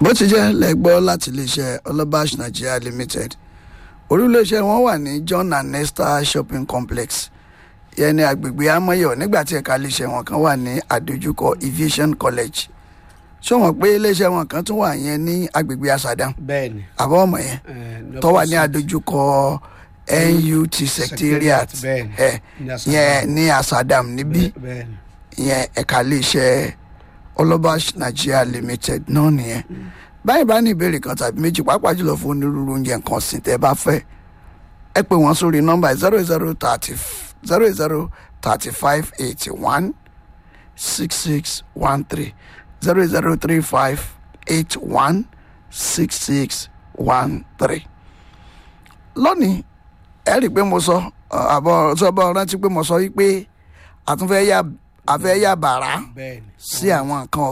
bó ti jẹ́ lẹ́gbọ́ láti iléeṣẹ́ ọlọ́bàṣ nigeria limited oríléeṣẹ́ wọn wà ní john and esther shopping complex ìyẹn ní agbègbè amọ̀yọ̀ nígbà tí ẹ̀ka iléeṣẹ́ wọn kan wà ní àdójúkọ aviation college ṣé wọn pé iléeṣẹ́ wọn kan tún wà yẹn ní agbègbè asadam bẹ́ẹ̀ ni àbọ̀ ọmọ yẹn tó wà ní àdójúkọ nut secretariat bẹ́ẹ̀ ni, ẹ̀ ní Asadam. yẹn ní asadam níbí bẹ́ẹ̀ ni ìyẹn ẹ̀ka iléeṣẹ́ ọlọ́bàṣ nigeria limited náà nìyẹn báyìí bá ní ìbéèrè kan tàbí méjì pàápàá jùlọ fún onírúurú oúnjẹ nǹkan ọ̀sìn tẹ́ ẹ bá fẹ́ ẹ pè wọ́n sórí nọ́mbà zero zero thirty zero zero thirty five eighty one six six one three zero zero three five eight one six six one three lónìí ẹ rí i pé mo sọ ọ, àbọ̀ sọ́bọ̀ rántí pé mo sọ wípé àtúnfẹ́ yà àfẹ́ yà bàrà bẹ́ẹ̀ ni sí àwọn nǹkan